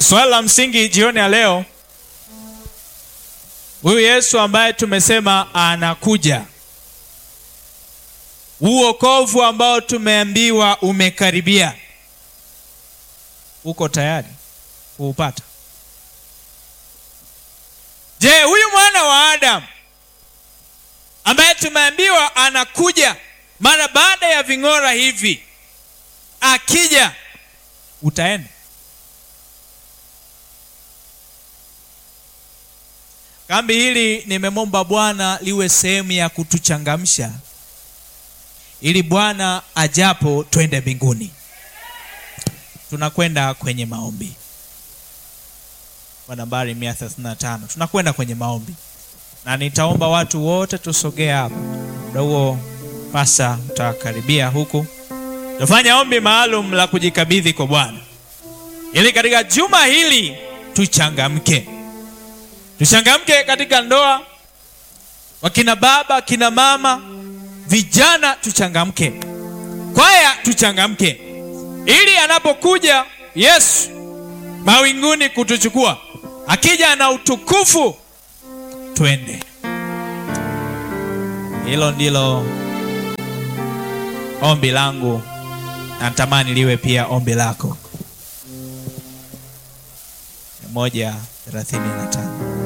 Swali la msingi jioni ya leo, huyu Yesu ambaye tumesema anakuja, huu wokovu ambao tumeambiwa umekaribia, uko tayari kuupata? Je, huyu mwana wa Adamu ambaye tumeambiwa anakuja mara baada ya ving'ora hivi, akija utaenda? Kambi hili nimemwomba Bwana liwe sehemu ya kutuchangamsha ili Bwana ajapo twende mbinguni. Tunakwenda kwenye maombi kwa nambari 135 tunakwenda kwenye maombi, na nitaomba watu wote tusogee hapa. Muda huo pasa utakaribia huku, tufanya ombi maalum la kujikabidhi kwa Bwana ili katika juma hili tuchangamke tuchangamke katika ndoa, wakina baba, kina mama, vijana tuchangamke, kwaya tuchangamke, ili anapokuja Yesu mawinguni kutuchukua, akija na utukufu, twende. Hilo ndilo ombi langu, natamani liwe pia ombi lako. moja thelathini na tano